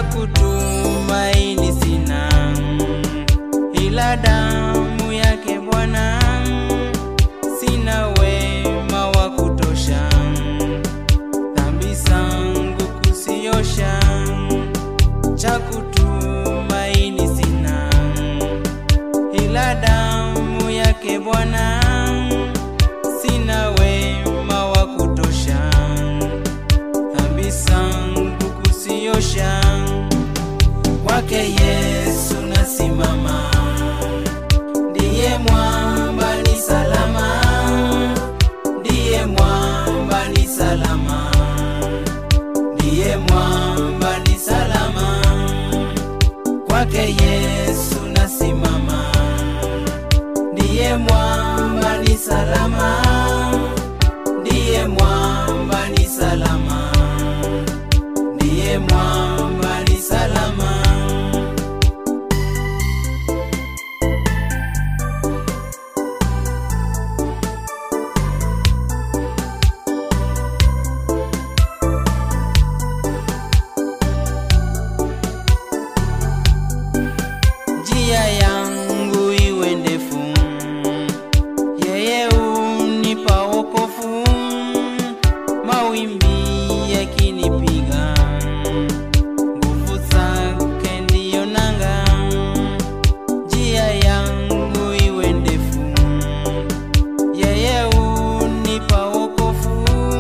kutumaini sina, ila damu yake Bwana. Sina wema wa kutosha, dhambi zangu kusiosha, cha kutumaini sina, ila damu yake Bwana. Sina wema wa kutosha, dhambi zangu kusiosha, kwake Yesu nasimama, ndiye mwamba ni salama, ndiye mwamba ni salama, ndiye mwamba ni salama, kwake Yesu nasimama, ndiye mwamba ni salama, ndiye mwamba ni salama, ndiye mwamba ni salama. njia yangu iwe ndefu, yeye unipa wokovu. Mawimbi yakinipiga, nguvu zake ndiyo nanga. Njia yangu iwe ndefu, yeye unipa wokovu.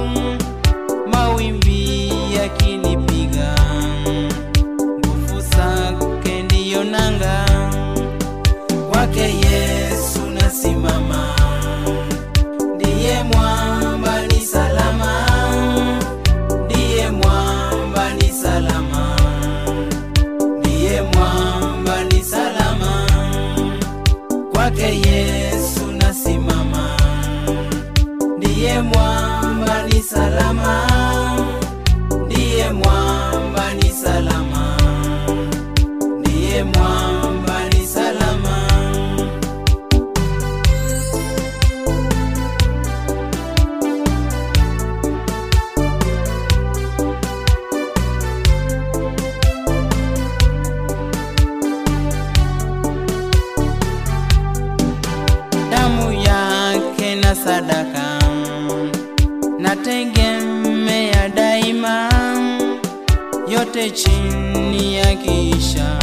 Mawimbi yakinipiga nguvu zake ndiyo nanga, kwake Yesu nasimama, ndiye mwamba ni salama, ndiye mwamba ni salama, ndiye mwamba ni salama, kwake Yesu nasimama, ndiye mwamba ni salama, ndiye mwamba ni salama ndiye mwamba ni salama. Damu yake na sadaka nategemea daima, yote chini ya kisha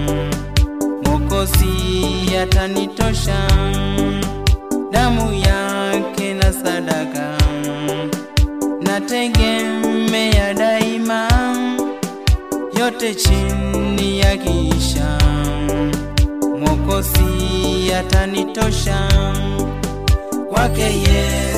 Mwokozi atanitosha, damu yake na sadaka nategemea daima, yote chini ya kisha Mwokozi atanitosha, kwake Yesu